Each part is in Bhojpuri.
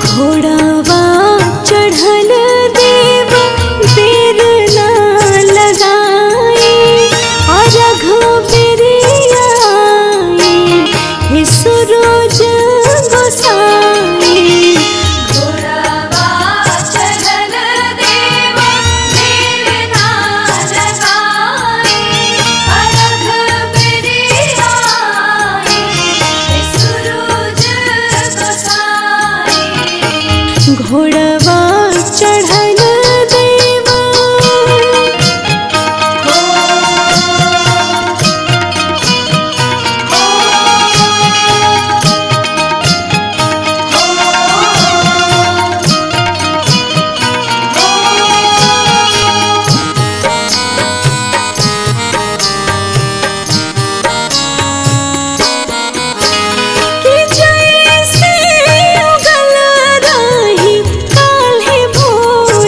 घोड़ावा चढ़ल देव बेर ना लगाए और घोबरिया हे सूरज गोसाई घोड़ावा चढ़ल देव देर ना लगाए अरघ बिरियाए सुरूज गोसाई घोड़वा चढ़ल देवा कि जैसे उगल रही काल्हे भोर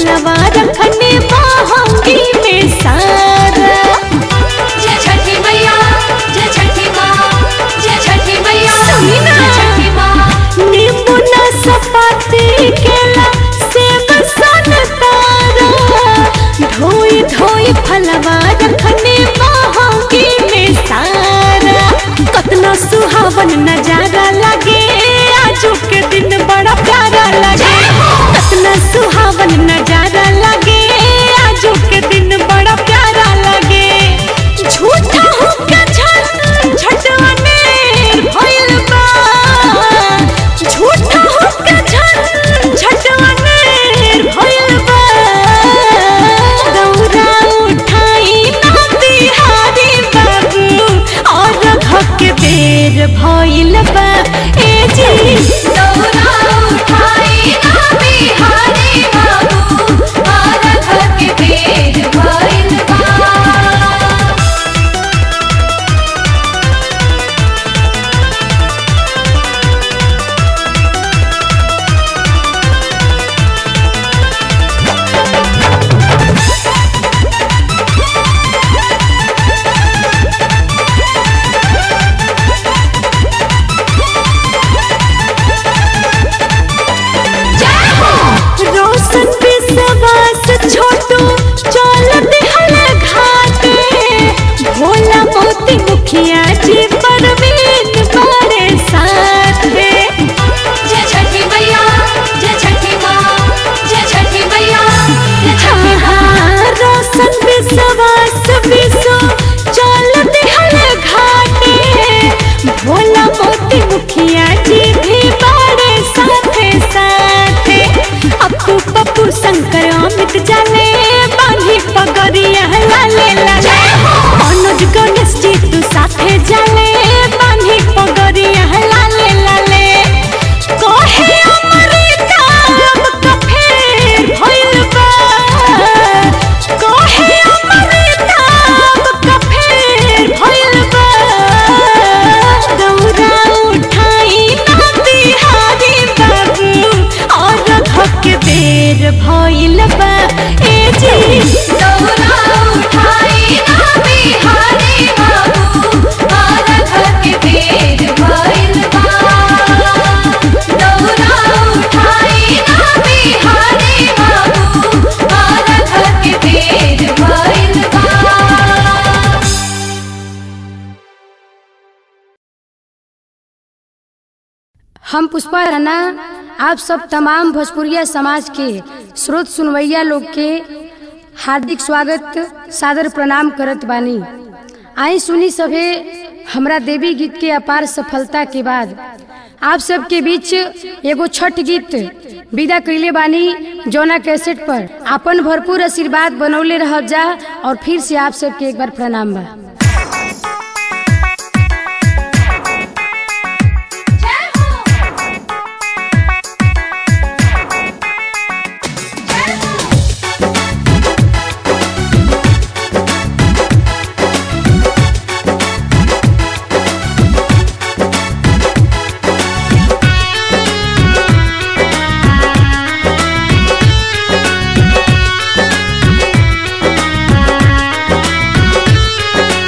फलवा रखने महंगी में सारा जय छठी मैया जय छठी माँ जय छठी मैया सुनी ना। जय छठी माँ नींबू नाशपाती केला सेब संतरा धोई धोई फलवा रखने महंगी में सारा कतना सुहावन नजारा लगे आजू के दिन बड़ा प्यारा लगे कतना सुहावन नजारा लगे आजू के दिन बड़ा प्यारा लगे झूठा हुक्का झट झटने भइल बा झूठा हुक्का झट झटने भइल बा दौरा उठाई ना बिहारी बाबू और घक बेर भइल बा ए जी दौरा उठाई ना बिहारी बाबू और घर के पेड़ भइल बा रोशन विश्वास छोटू चल दिहल घाटे भोला मोती मुखिया जी परवीन बारे साथे जय छठी मैया जय छठी माँ जय छठी मैया जय छठी माँ हाँ, रोशन विश्वास विश्व चल दिहल घाटे भोला मोती मुखिया जी भी बारे साथे साथे अप्पू पप्पू शंकर अमित जाले बांधी पगड़िया लाले लाले मनोज गणेश जी तू साथे जाले बांधी पगड़िया लाले लाले कहे अमृता अब का फेर भइल बा कहे अमृता अब का फेर भइल बा दौरा उठाई ना बिहारी बाबू और धक बेर भइल बा ए जी दौरा उठाई ना बिहारी बाबू और घर के पेड़ भइल बा दौरा उठाई ना बिहारी बाबू और घर के पेड़ भइल बा हम पुष्पा राणा आप सब तमाम भोजपुरिया समाज के स्रोत सुनवैया लोग के हार्दिक स्वागत सादर प्रणाम करत बानी आई सुनी सभे हमरा देवी गीत के अपार सफलता के बाद आप सबके बीच एगो छठ गीत विदा कैले बानी जौना कैसेट पर अपन भरपूर आशीर्वाद बनौले रह जा और फिर से आप सबके एक बार प्रणाम बा जय हो जय हो हाँ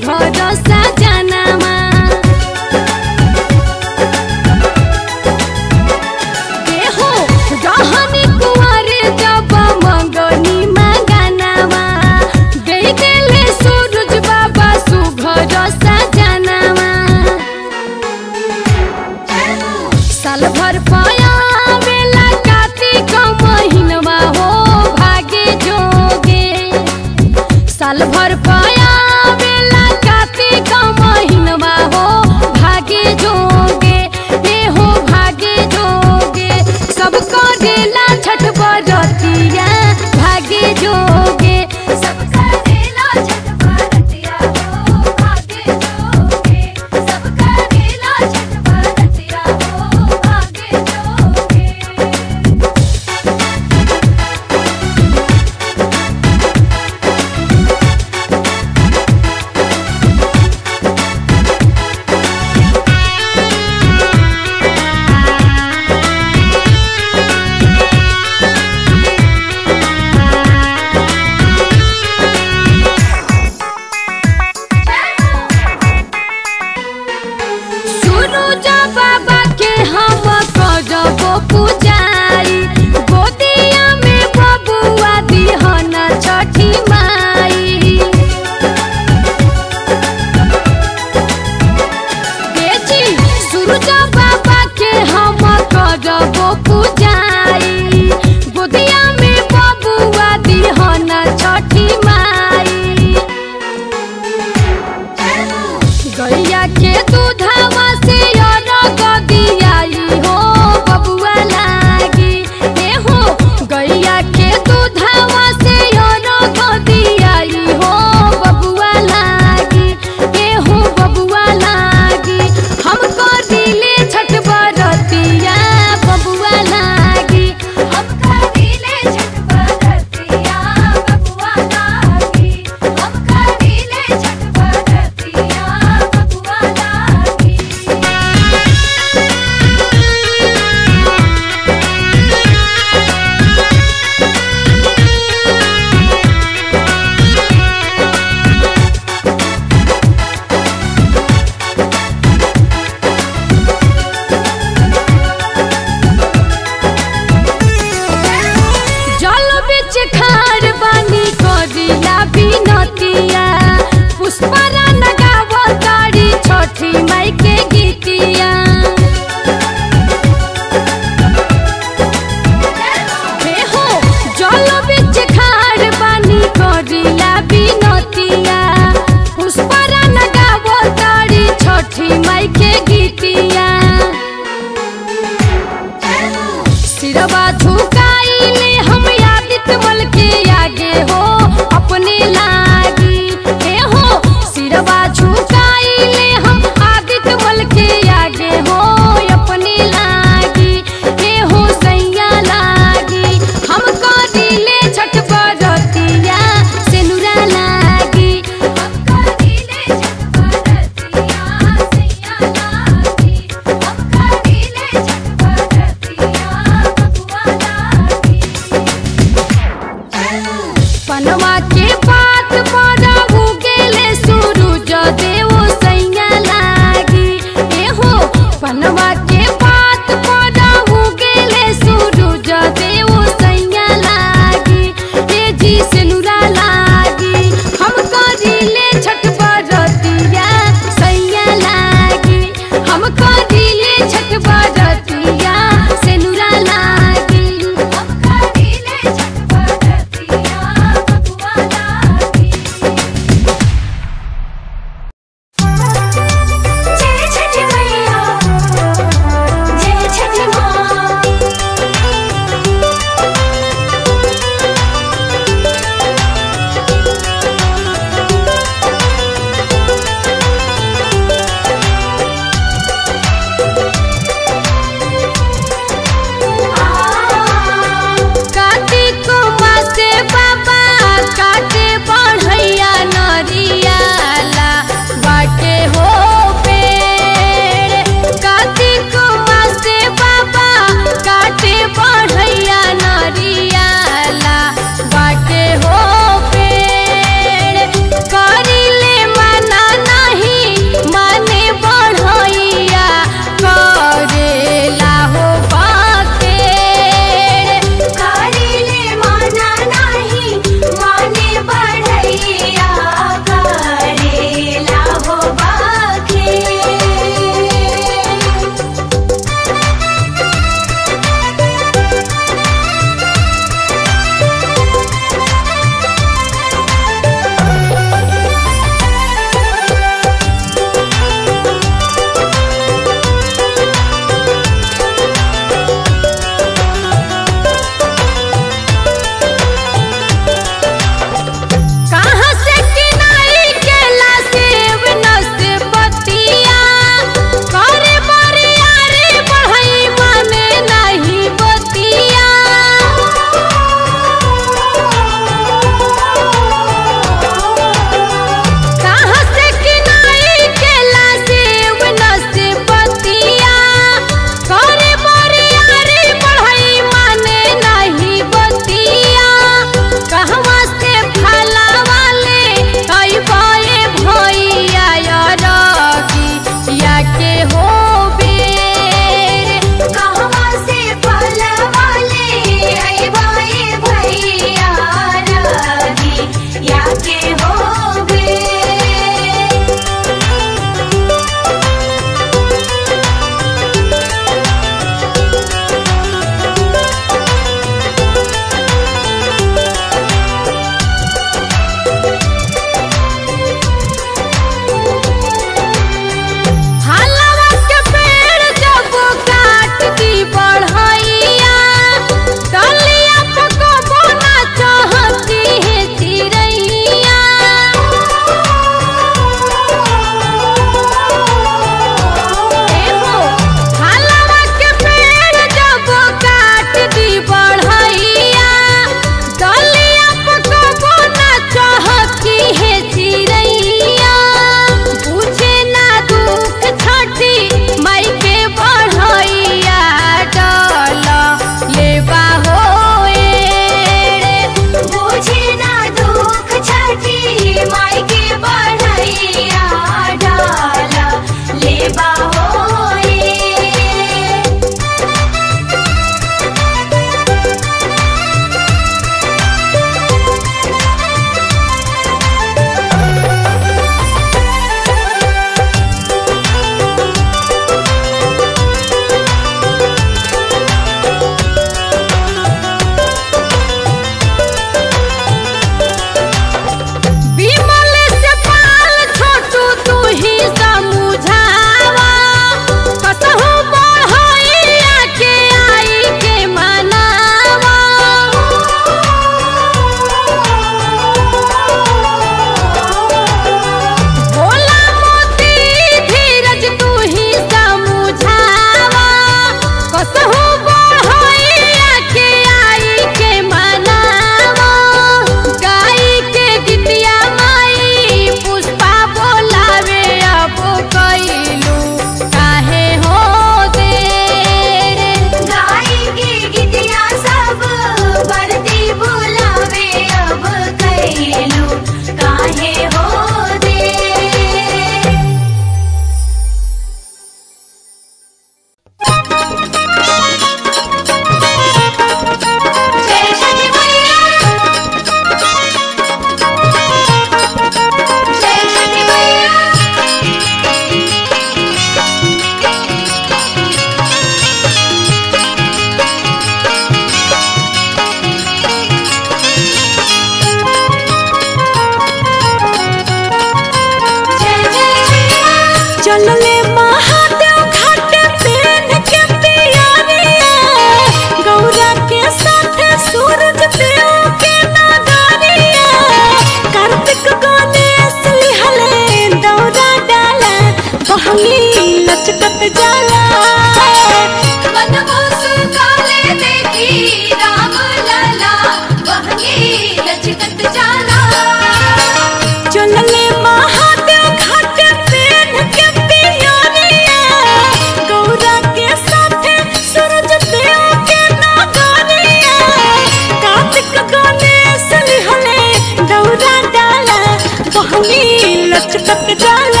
लचकत जाला मनमोस काले देखी राम लला बहंगी लचकत जाला चलले महादेव घाट पेन के पियोरिया गौरा के साथे सूरज देव के नागरिया कार्तिक गणेश लिहले दौरा डाला बहनी लचकत जाला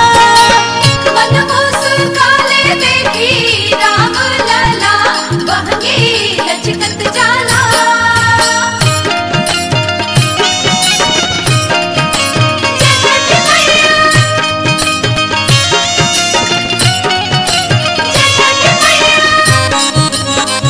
मनमोस काले देखी राम लला बहंगी लचकत जाला जय छठी मैया जय छठी मैया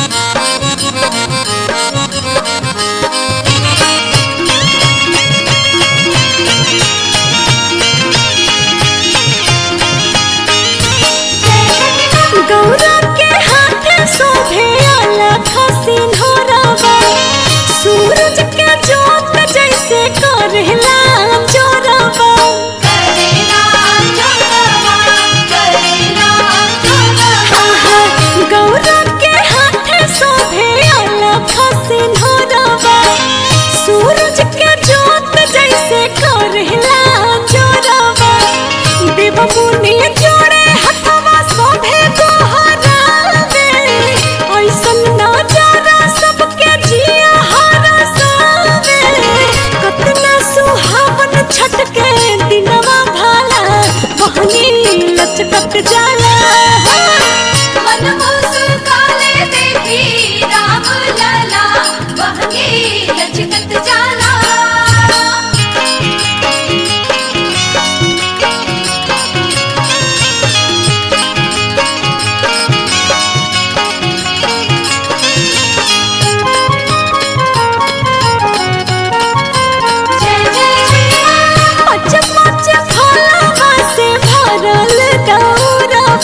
गौरा के हाथ शोभे अलख सिंहरवा सूरज के जोत जैसे करला चोरवा करेला चोरवा करेला चोरवा गौरा के हाथ शोभे अलख सिंहरवा सूरज के जोत जैसे करला चोरवा देव मुनि जोड़े हथवा शोभे गोहरावे ऐसन नजारा सबके जिया हरसावे कतना सुहावन छठ के दिनवा भाला बहनी लचकत जाला मनमोस काले देखी राम लला बहंगी लचकत जाला जय जय पच पच फलवा से भरल दौरवा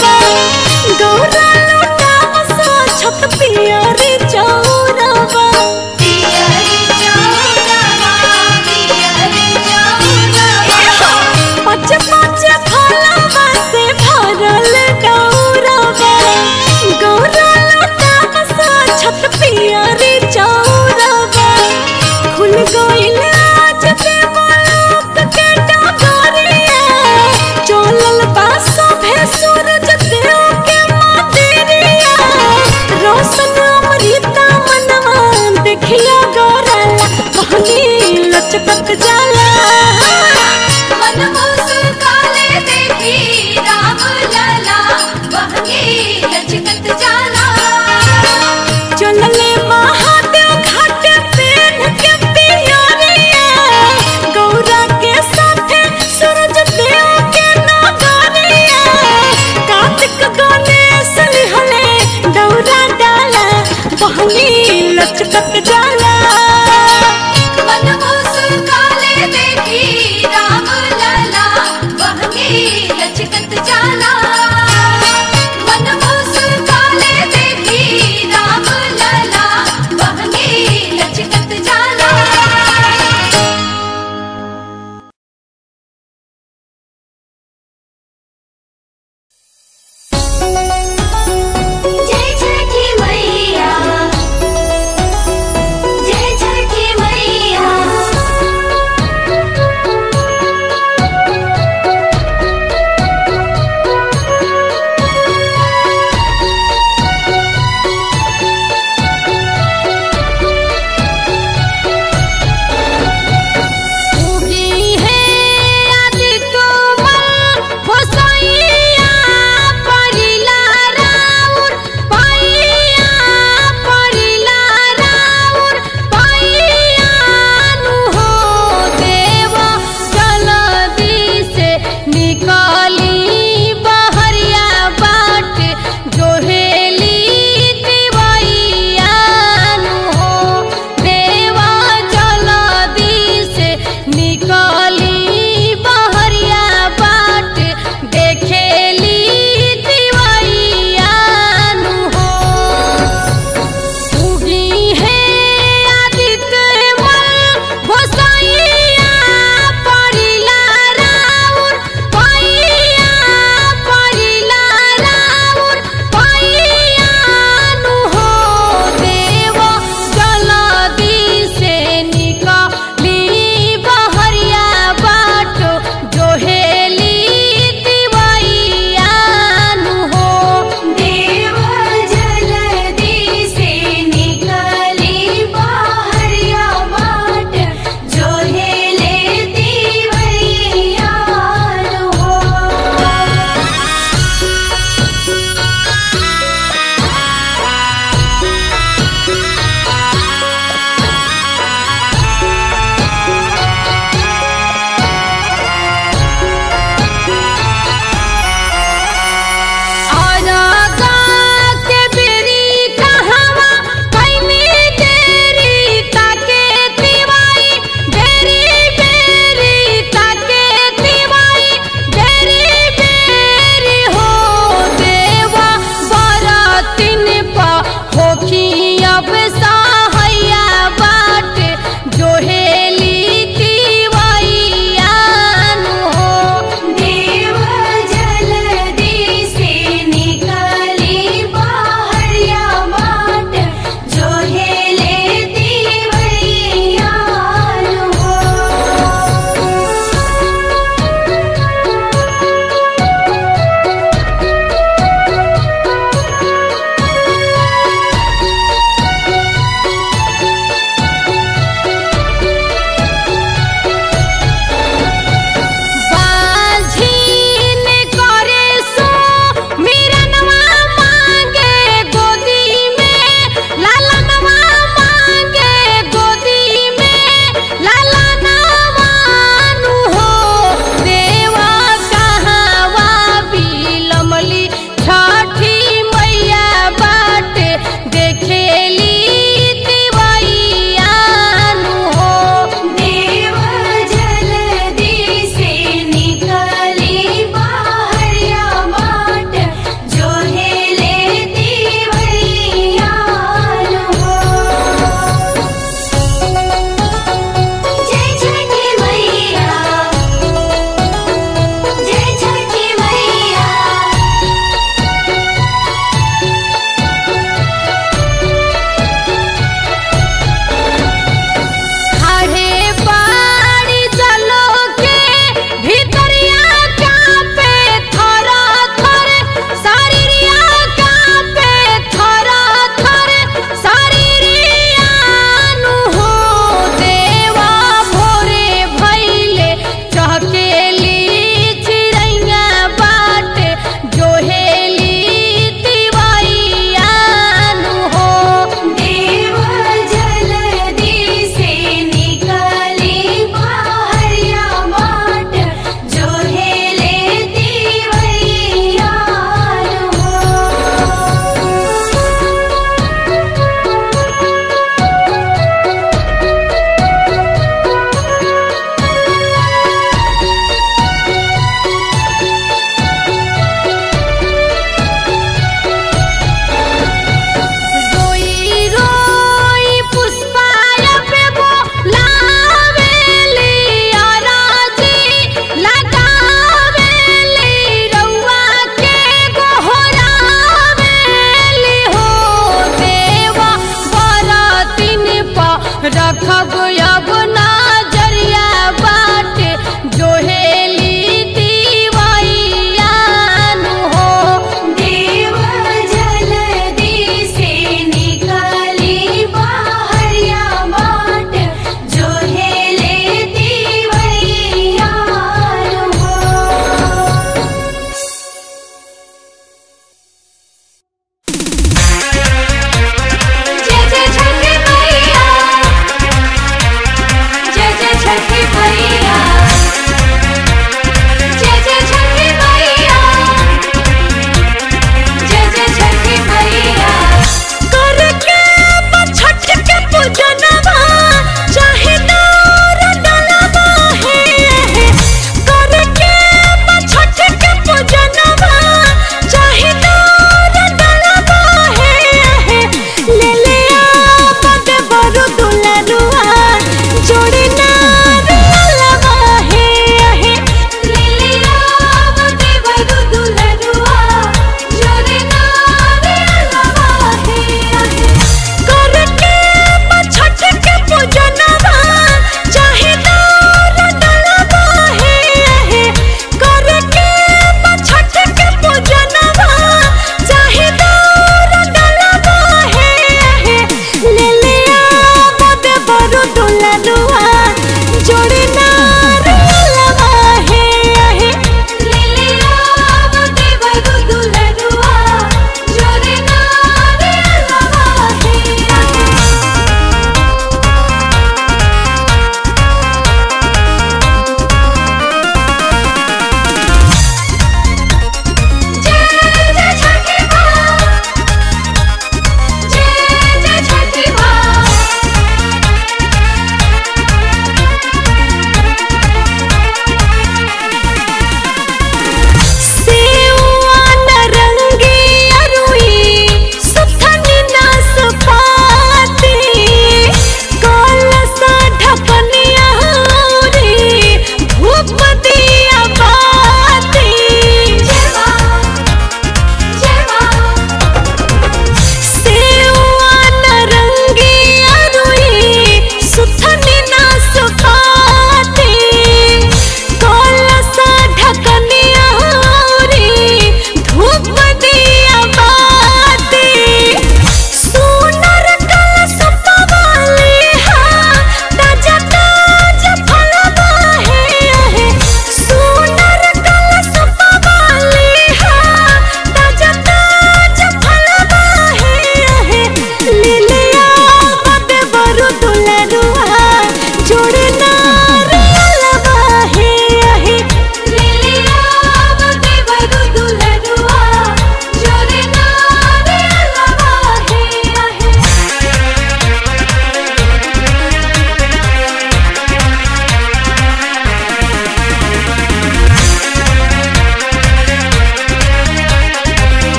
राखब अब नजरिया बाटे जोहेली दीवैयानु हो देव जल्दी से निकली बाहरिया बाट जो है लेती वैया हो जय जय छठी मैया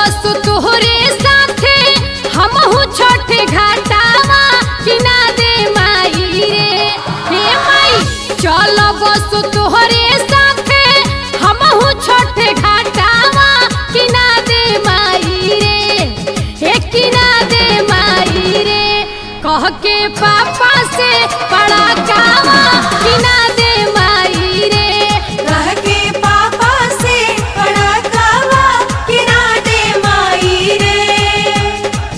बस तोहरे साथे हमहू छोटे घाटावा किना दे माई रे हे माई चल बस तोहरे साथे हमहू छोटे घाटावा किना दे माई रे हे किना दे माई रे कह के पापा से बड़ा कावा किना दे माई रे कह के पापा से बड़ा कावा किना दे माई रे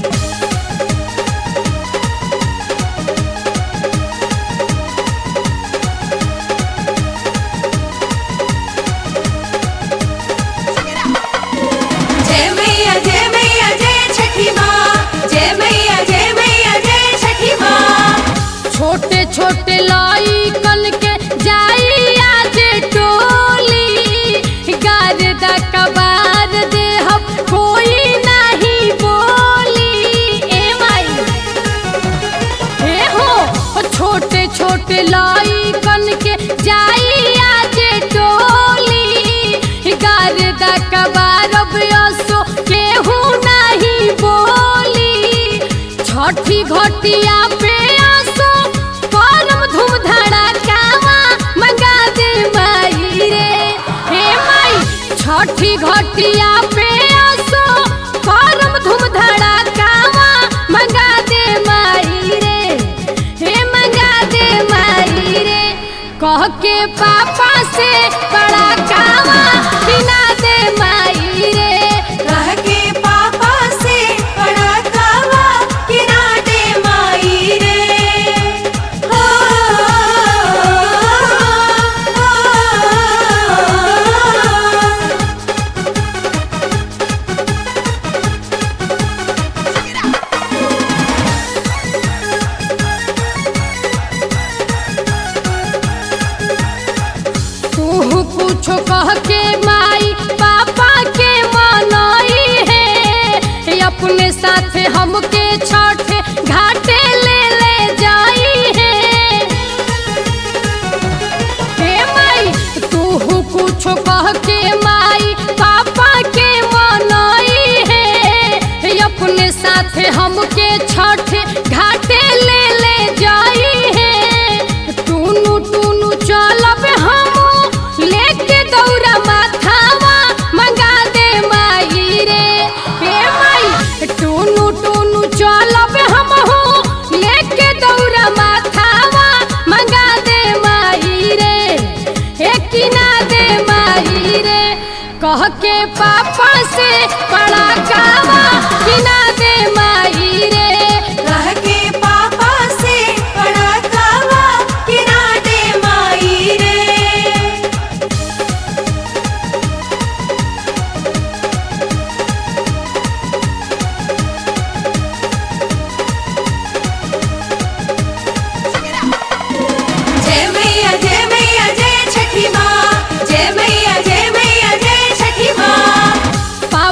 जय मैया जय मैया जय छठी माँ जय मैया जय मैया जय छठी माँ छोटे छोटे लाई कन के जाई आज टोली गारदा कबार दे हम कोई नहीं बोली ए माई हे हो छोटे छोटे लाई कन के जाई आज टोली गारदा कबार असो केहू नहीं बोली छठी घटिया पे आसो परम धूम धड़ाकावा मंगा दे माई रे हे माई छठी घटिया पे आसो परम धूम धड़ाकावा मंगा दे माई रे हे मंगा दे माई रे कह के पापा से बड़ा कावा बिना दे माई रे कह के पापा से बड़ा कावा किना दे माई रे हो तू कुछो कह के माई पापा के मनाई है अपने साथ हमके छठ घाटे ले ले जाई है हे माई तू कुछो कह के माई पापा के मनाई है अपने साथ हमके छठ घाटे ले ले जाई है टूनू टूनू चलब हम लेके दौड़ा माथावा मंगा दे माई रे हे माई टूनू टूनू चलब हम हो लेके दौड़ा माथावा मंगा दे माई रे हे किना दे माई रे कह के पापा से बड़ा कावा किना दे माई रे कह के पापा से बड़ा कावा किना दे माई रे जय मैया जय मैया जय छठी माँ जय मैया जय मैया जय छठी माँ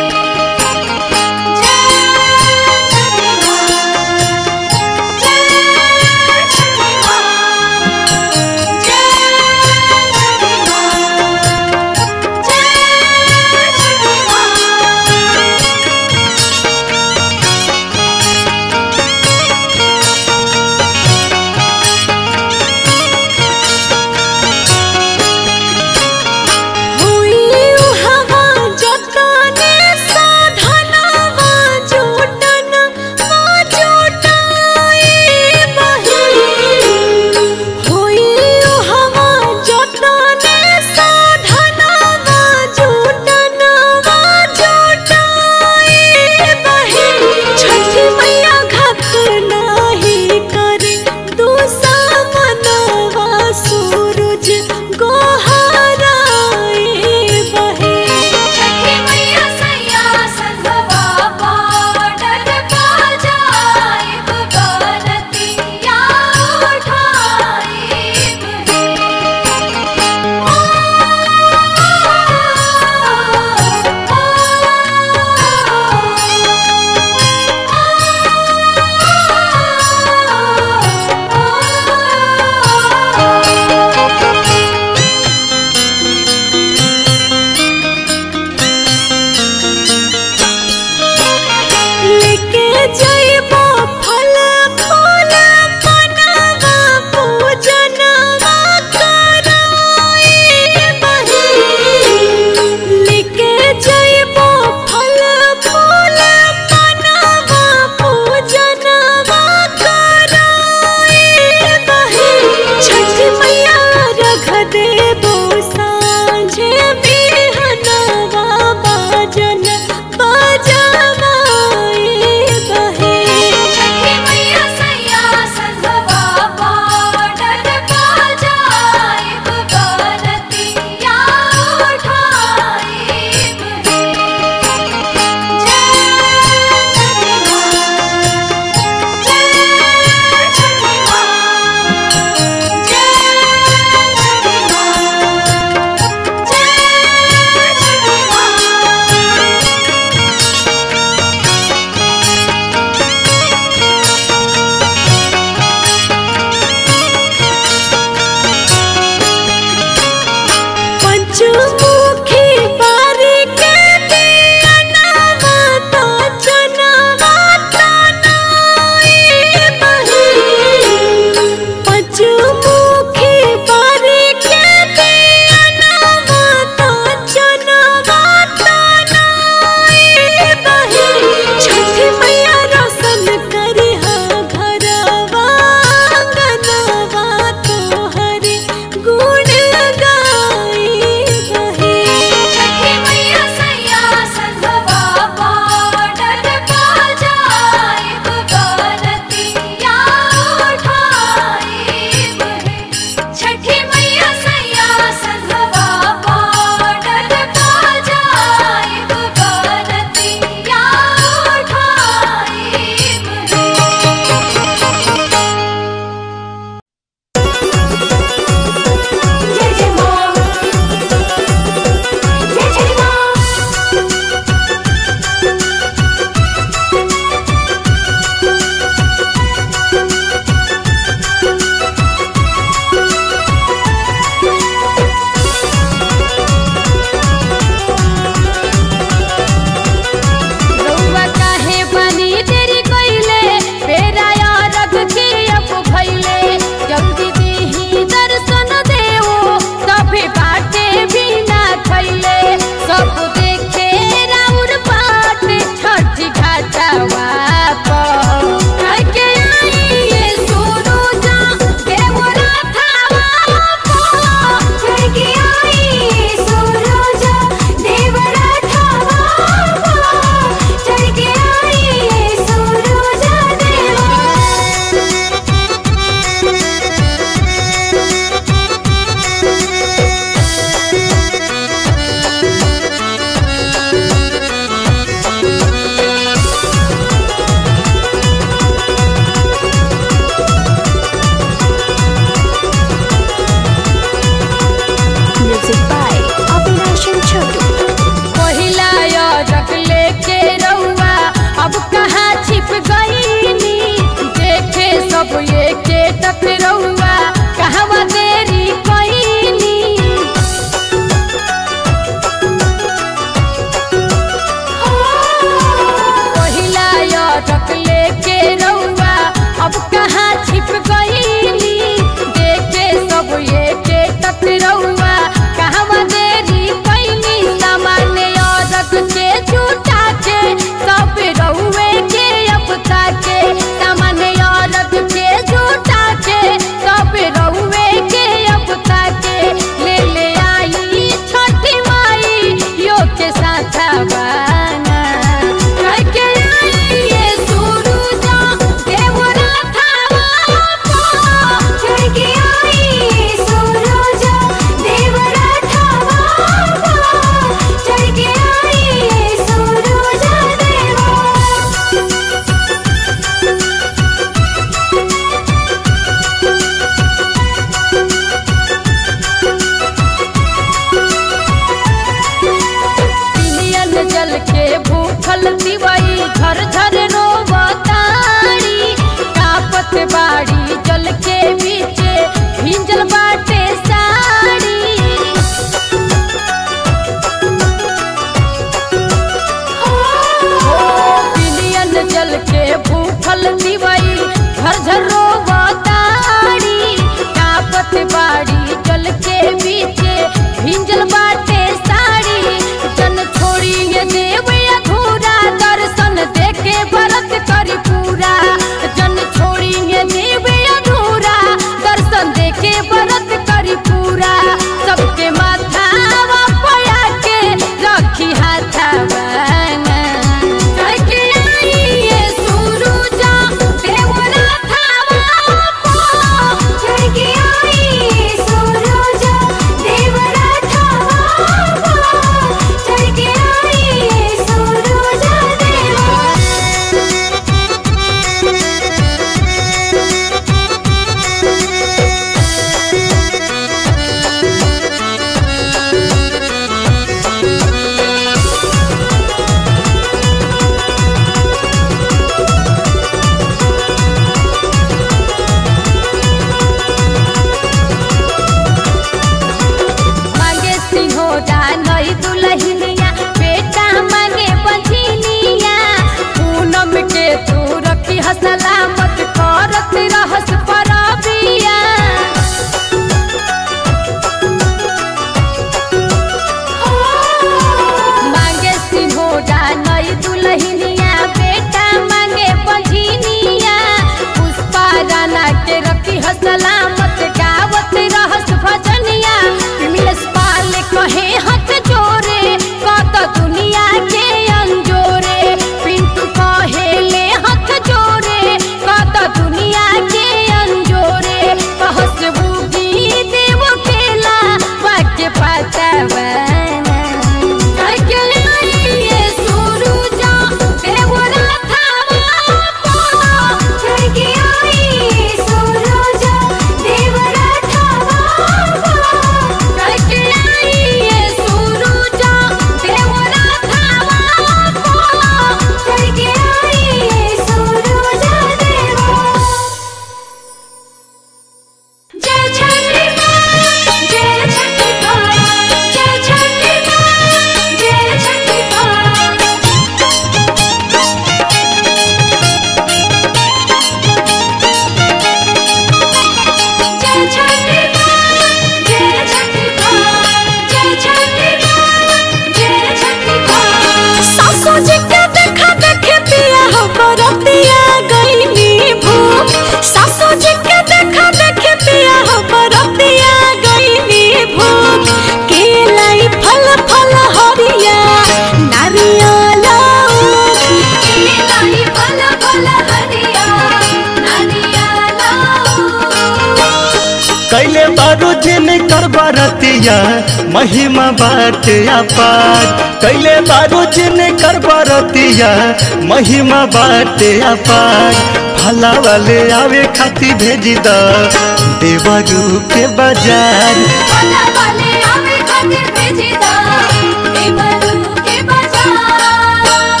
बरतिया महिमा बाटे अपार कैले बारू जिन कर बरतिया महिमा बाटे अपार भला वाले आवे खाती भेजी द देवरू के बाजार भला वाले आवे खातिर भेजी दा देवरू के बाजार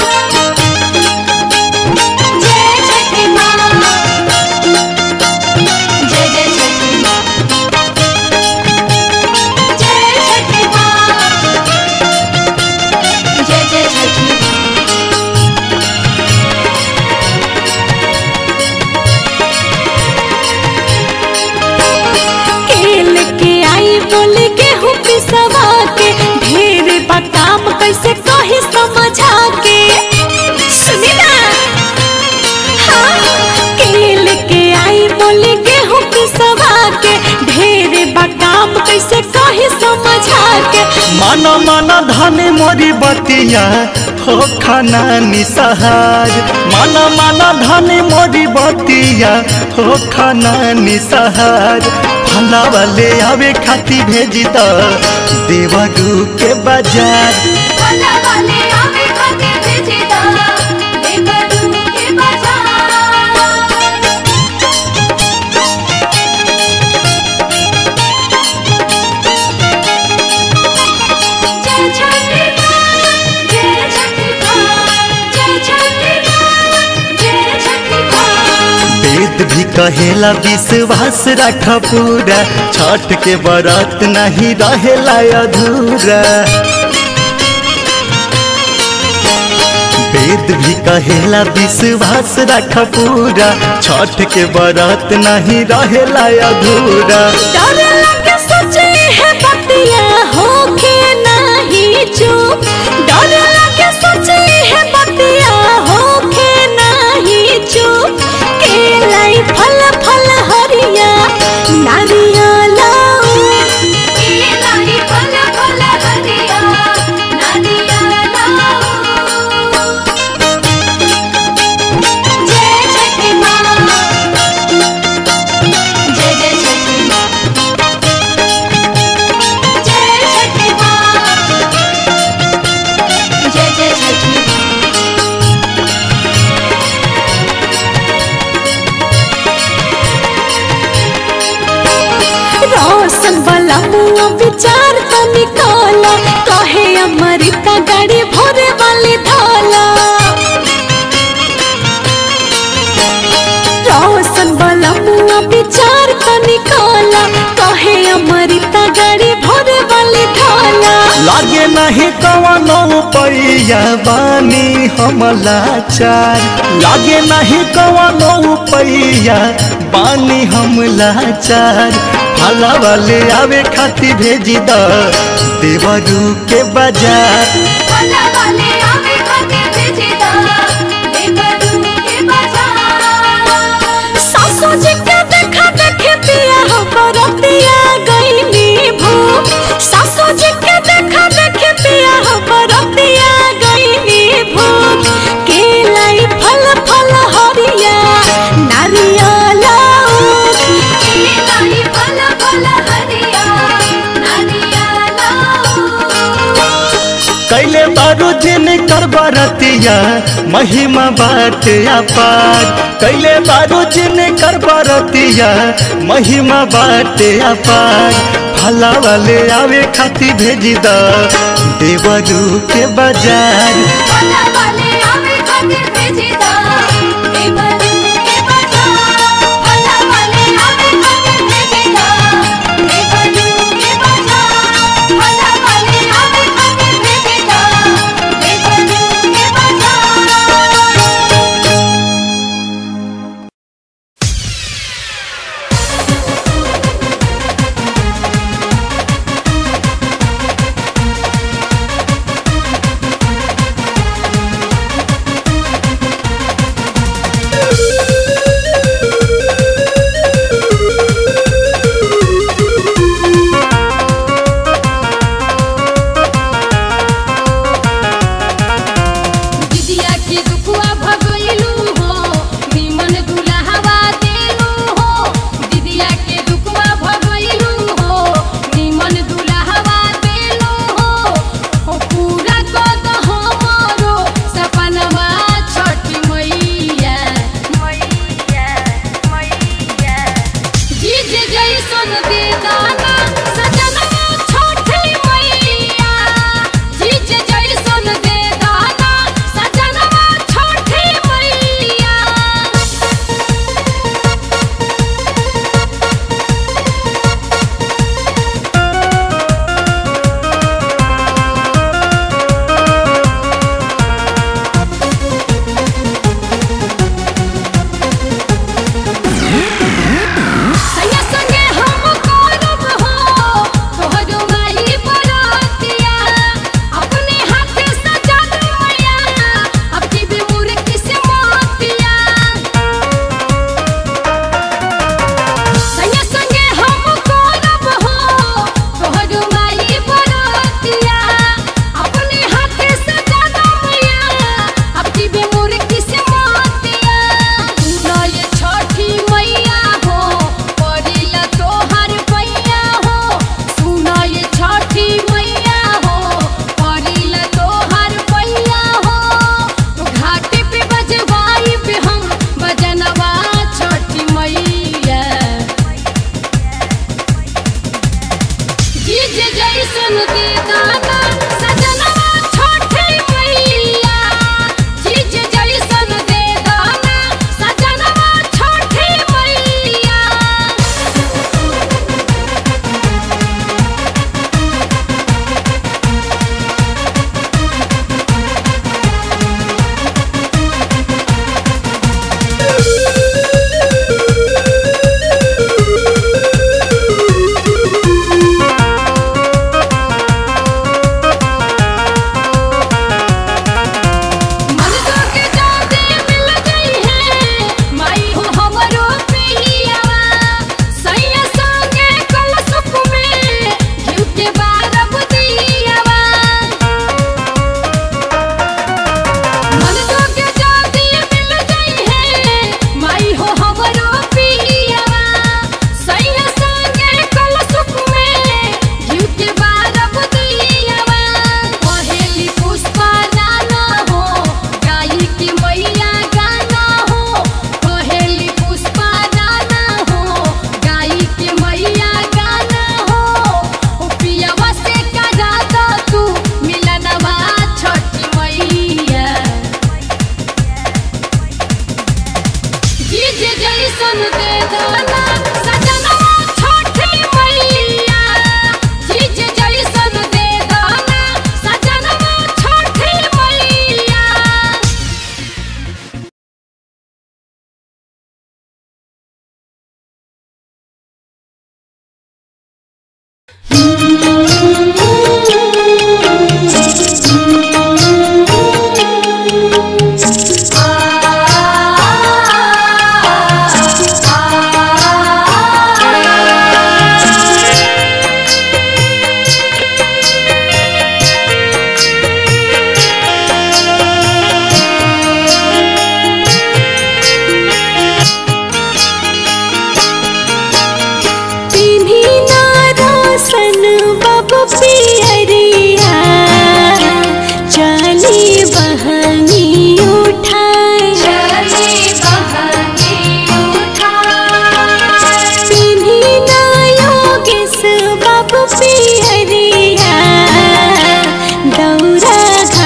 जय छठी माँ जय जय छठी माँ जय छठी माँ जय जय छठी माँ केल के आई बोल के हूँ पिसवा के ढेर बकाम कैसे कही समझा के सुनी ना हाँ केल के आई बोल के हूँ पिसवा के ढेर बकाम कैसे कही समझा के मन मन धन मोरी बतिया हो खाना निसहार मन मन धन मोरी बतिया हो खाना निसहार भला वाले आवे खाती भेजी द देवरू के बाजार भला वाले आवे खातिर भेजी दा देवरू के बाजार जय छठी माँ जय छठी माँ जय छठी माँ जय छठी माँ वेद भी कहेला विश्वास रख पूरा छठ के बरत नहीं रहेला अधूरा वेद भी कहेला विश्वास रख पूरा छठ के बरत नहीं रहेला अधूरा डर लगे सोचे है बतिया होके नहीं चुप डर लगे सोचे है बतिया होके नहीं चुप केलाई फल फल हरिया नारियल केलाई फल फल हरिया नदिया लाओ जय छठी माँ जय जय छठी माँ जय छठी माँ जय जय छठी माँ रोशन वाला मुआ विचार तो निकाला कहे अमृता गाड़ी भोरे वाली थाला रोशन वाला मुआ विचार तो निकाला कहे अमृता गाड़ी भोरे वाली थाला लागे नहीं कवनो पैया बानी हमला चार लागे नहीं कवनो पैया बानी हमला चार भला वाले आवे खाती भेजी द देवरू के बाजार भला वाले आवे खातिर भेजी दा देवरू के बाजार सासू जी के देखा देखे पिया हो बरतिया गईनी भूख सासू जी के देखा देखे पिया हो बरतिया गईनी भूख केलाई फल फल हरिया नारियल केलाई फल फल हरिया नदिया लाओ कैले बारू जिन कर बरतिया महिमा बाटे अपार कैले बारू जिन कर बरतिया महिमा बाटे अपार भला वाले आवे खाती भेजी द देवरू के बाजार भला वाले आवे खातिर भेजी दा देवरू के बाजार भला वाले आवे खातिर भेजी दा देवरू के बाजार भला वाले आवे खातिर भेजी दा देवरू के बाजार रे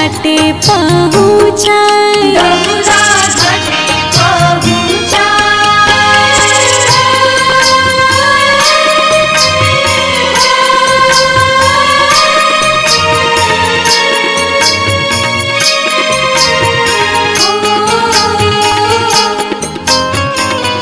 घाटे पहुँचाए दौरा घाटे पहुँचाए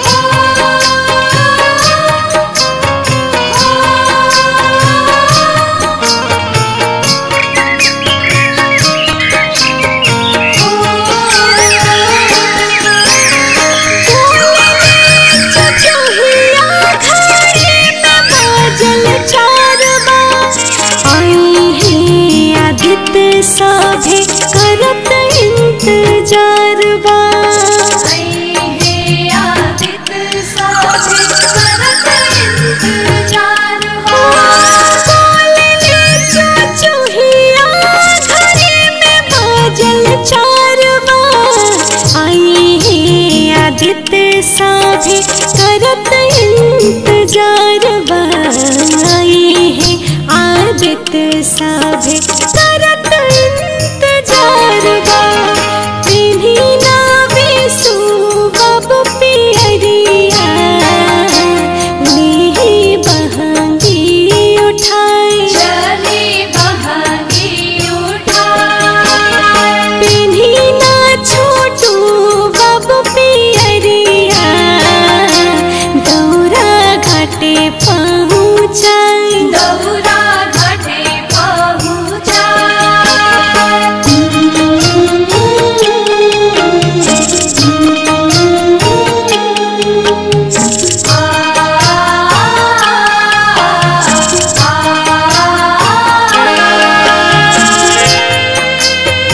चचुहिया घरे में बाजल चार बार आई है आदित्य सभे करत इंतजार बा बोलले चचुहिया घरे में बाजल चार बार आई है आदित्य सभे करत इंतजार बा आई है आदित्य सभे करत इंतजार बा पिन्ही ना विसु बब पियरिया ली बहंगी उठाई पिन्ही ना छोटू बब पियरिया दौरा घाटे पहुँचाई दौरा घाटे पहुँचाए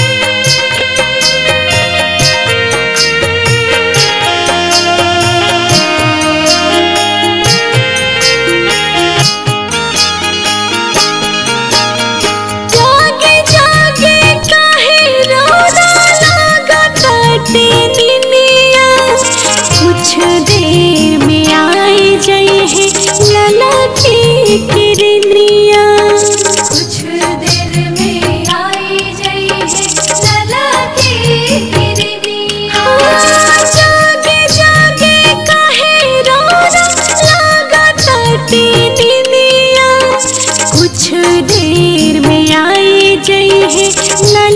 जागे जागे काहे रोना लागताटे निनिया कुछ देर में आई जई है लला की किरनिया कुछ देर में आई जई है लला की किरनिया जागे जागे काहे रोना लागताटे निनिया कुछ देर में आई जई है